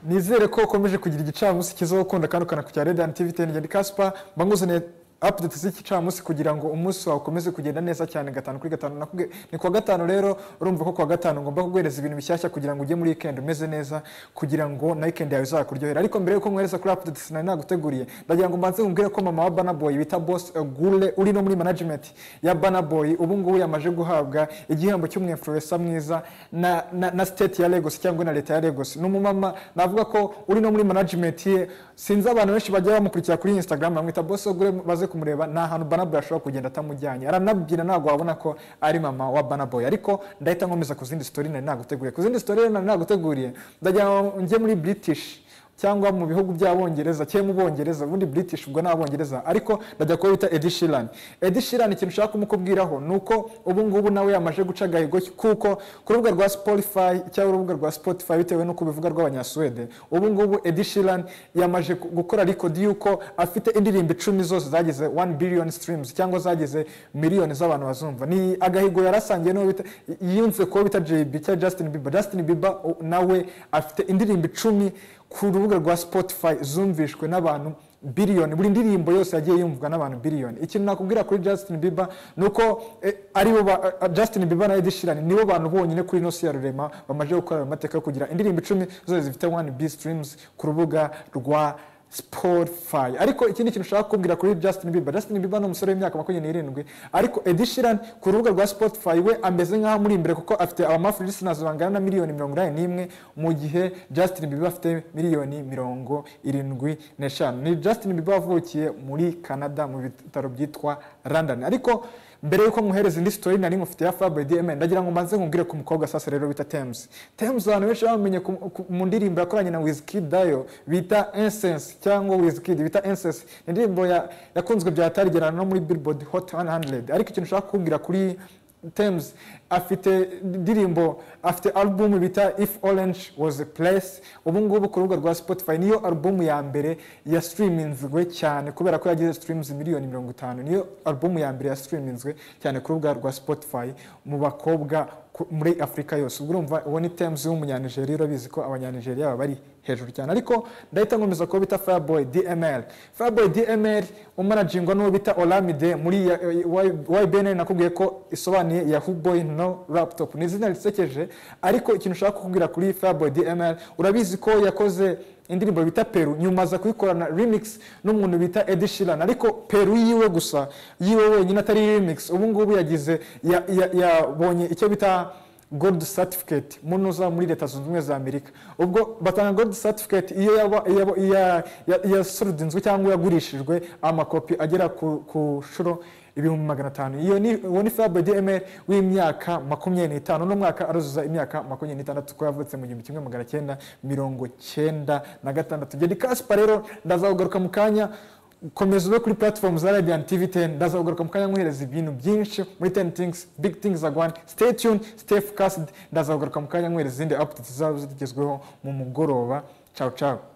nizere ko ukomeje kugira igicamunsi cyiza gukunda kandi ukanakurikiza rediyani tivi teni ngeni kasipa mba nkuzaniye apudeti z'igicamunsi kugira ngo umunsi wawe ukomeze kugenda neza cyane gatanu kuri gatanu nakubwiye ni kuwa gatanu rero urumva ko kuwa gatanu ngomba kuguhereza ibintu bishyashya kugira ngo ujye muri wikendi umeze neza kugira ngo na wikendi yawe izakuryohera ariko mbere y'uko nkohereza kuri apudeti sinari naguteguriye ndagira ngo mbanze nkubwire ko mama wa banaboyi bita bosi gure uri no muri manajimenti ya banaboyi ubu ngubu yamaje guhabwa igihembo cy'umwemfuresa mwiza na na na siteti ya legosi cyangwa na leta ya legosi ni umumama navuga ko uri no muri manajimenti ye sinzi abantu benshi bajya bamukurikira kuri instagram bamwita bosi gure baze kumureba nta hantu banaboy ashobora kugenda atamujyanye aranabwira ntabwo wabona ko ari mama wa banaboy ariko ndahita nkomeza ku zindi sitori nari naguteguriye ku zindi sitori nari naguteguriye ndagira ngo njye muri british cyangwa mu bihugu by'abongereza cyangwa mu bongereza ubundi british ubwo ni abongereza ariko ndajya kuba bita edi shirani edi shirani ikintu ushaka kumukubwiraho ni uko ubu ngubu nawe yamaje guca agahigo kuko ku rubuga rwa spotify cyangwa urubuga rwa spotify bitewe n'uko bivuga rw'abanyasuwede ubu ngubu edi shirani yamaje gukora rekodi y'uko afite indirimbo icumi zose zagize wani biliyoni sitirimuzi cyangwa zagize miliyoni z'abantu bazumva ni agahigo yarasangiye n'uwo bita yiyunze kuba bita jeyibi cyangwa justin bieber justin bieber nawe afite indirimbo icumi ku rubuga rwa spotify zumvishwe n'abantu biliyoni buri ndirimbo yose yagiye yumvwa n'abantu biliyoni ikintu nakubwira kuri justin bieber ni uko aribo justin bieber na edishirani nibo bantu bonyine kuri ino si ya rurema bamaze gukora ayo mateka yo kugira indirimbo icumi zose zifite wani bi sitirimuzi ku rubuga rwa spotify ariko ikindi kintu ushaka kubwira kuri justin bieber justin bieber ni umusore w'imyaka makumyabiri n'irindwi ariko edishirani ku rubuga rwa spotify we ameze nk'aho muri imbere kuko afite abamafuri lisinazi bangana na miliyoni mirongo inani n'imwe mu gihe justin bieber afite miliyoni mirongo irindwi n'eshanu ni justin bieber wavukiye muri canada mu bitaro byitwa london ariko mbere yuko muhereza indi sitori nari ngufitiye ya fabu dmn ndagira ngo mbanze nkubwire ku mukobwa sasa rero bita temuzi temuzi abantu benshi bamumenye mu ndirimbo yakoranye na wizikid dayo bita insense cyangwa wizikid bita insense ni indirimbo yakunzwe bya tarigerana no muri billboard hot 100 ariko ikintu ushaka kubwira kuri temuzi afite indirimbo afite alubumu bita if orange was a place ubu ngubu ku rubuga rwa spotify niyo alubumu ya mbere ya sitiriminzwe cyane kubera ko yagize sitirimuzi miliyoni mirongo itanu niyo alubumu ya mbere ya sitiriminzwe cyane ku rubuga rwa spotify mu bakobwa muri afurika yose ubwo urumva uwo ni temuzi w'umunyanigeriya urabizi ko abanyanigeriya baba bari hejuru cyane ariko ndahita nkomeza kuba bita fireboy dml fireboy dml umanajingwa n'uwo bita oramide muri ybn nakubwiye ko isobanuye yahuboy no raputopu ni izina risekeje ariko ikintu ushaka kukubwira kuri fireboy dml urabizi ko yakoze indirimbo bita peru nyuma aza kuyikorana remix n'umuntu bita Ed Sheeran ariko peru yiwe gusa yiwe wenyine atari remix ubu ngubu yagize yabonye icyo bita gold certificate munuza muri leta zunze ubumwe za amerika ubwo batanga gold certificate iyo yasurudinzwe cyangwa yagurishijwe amakopi agera ku nshuro ibihumbi magana atanu iyo ni uwo ni fabu dmr w'imyaka makumyabiri n'itanu n'umwaka aruzuza imyaka makumyabiri n'itandatu ko yavutse mu gihumbi kimwe magana cyenda mirongo cyenda na gatandatu gedi kasipa rero ndazawugaruka mu kanya komeza ube kuri platform za radiant tv 10 ndazagaruka mukanya nkuhereza ibintu byinshi muri 10 things big things are going stay tuned stay focused ndazagaruka mukanya nkuhereza izindi updates zaba zigezweho mu mugoroba ciao ciao